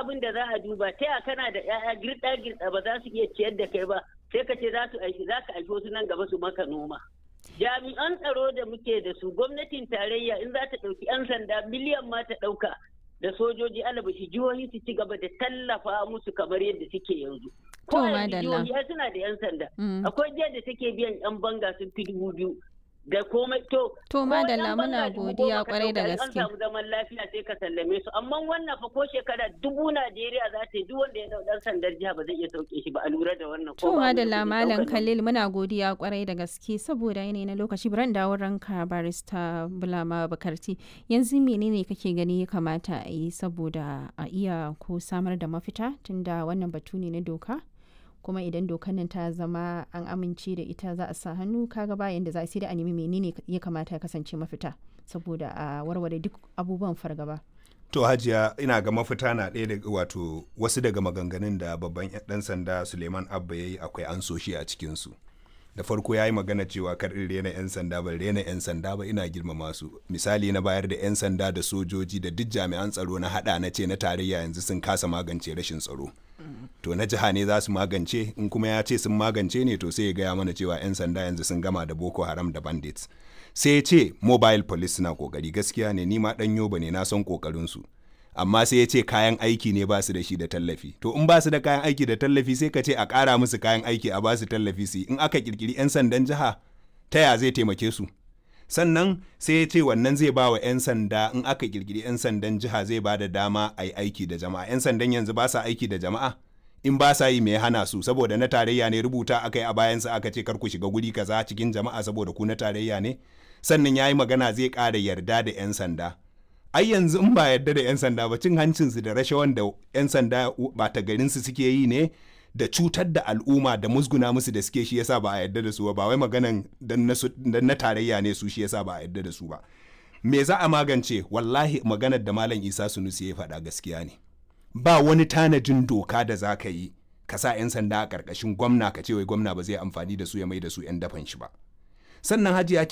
abin da za a duba ta ya kana da ƴaƴa girɗa girɗa ba za su iya ciyar da kai ba sai ka ce za su aiki za ka aiki wasu nan gaba su maka noma jami'an tsaro da muke da su gwamnatin tarayya in za ta ɗauki 'yan sanda miliyan ma ta ɗauka da sojoji alabashi jihohi su ci gaba da tallafa musu kamar yadda suke yanzu To, ko yanzu madalla. jihohi ai suna da 'yan sanda Mm. akwai jihar da take biyan 'yan banga sun fi dubu biyu da komai to To, ko madalla, yan muna banga dubu godiya goma ka kwarai da ɗauka, in gaske. an samu zaman lafiya sai ka sallame su amma wannan fa ko shekara dubu Najeriya za ta yi duk wanda ya dau dan sandar jiha ba zai iya sauke shi ba a lura da wannan ko To ba mu da madalla kuɗin Malam ɗaukar Khalil muna godiya kwarai da gaske saboda yanayi na lokaci bari dawo ranka barista Bulama Bakarti yanzu menene kake gani ya kamata a yi saboda a iya ko samar da mafita tunda wannan batu ne na doka kuma idan dokan nan ta zama an amince da ita za a sa hannu kaga bayan da za a sai da a nemi menene ya kamata ya kasance mafita saboda a warware duk abubuwan fargaba. To hajiya ina ga mafita na ɗaya daga wato wasu daga maganganun da babban ɗan sanda Suleiman Abba ya yi akwai an so shi a cikinsu. Da farko ya yi magana cewa kar in rena 'yan sanda ban rena 'yan sanda ba ina girmama su. Misali na bayar da 'yan sanda da sojoji da duk jami'an tsaro na haɗa na ce na tarayya yanzu sun kasa magance rashin tsaro. To na jiha ne za su magance in kuma ya ce sun magance ne to sai ya gaya mana cewa 'yan sanda yanzu sun gama da Boko Haram da Bandits. sai ya ce mobile police suna kokari gaskiya ne ni ma dan yoba ne na san kokarin su amma sai ya ce kayan aiki ne ba su da shi da tallafi to in ba su da kayan aiki da tallafi sai ka ce a ƙara musu kayan aiki a ba su tallafi su yi. in aka kirkiri 'yan sandan jiha ta ya zai taimake su sannan sai ya ce wannan zai ba wa 'yan sanda in aka kirkiri 'yan sandan jiha zai ba da dama a yi aiki da jama'a 'yan sandan yanzu ba sa aiki da jama'a in ba sa yi mai hana su saboda na tarayya ne rubuta aka yi a bayansa aka ce kar ku shiga guri kaza cikin jama'a saboda ku na tarayya ne sannan ya yi magana zai ƙara yarda da 'yan sanda ai yanzu in ba yarda da 'yan sanda ba cin hancinsu da rashawan da 'yan sanda ba ta garinsu suke yi ne da cutar da al'umma da musguna musu da suke shi yasa ba a yarda da su ba ba wai maganan dan na su- dan na tarayya ne su shi yasa ba a yarda da su ba me za a magance wallahi maganar da malam isa sunusi ya faɗa gaskiya ne ba wani tanajin doka da za ka yi ka sa 'yan sanda a ƙarƙashin gwamna ka ce wai gwamna ba zai amfani da su ya mai da su 'yan dafan shi ba sannan hajiya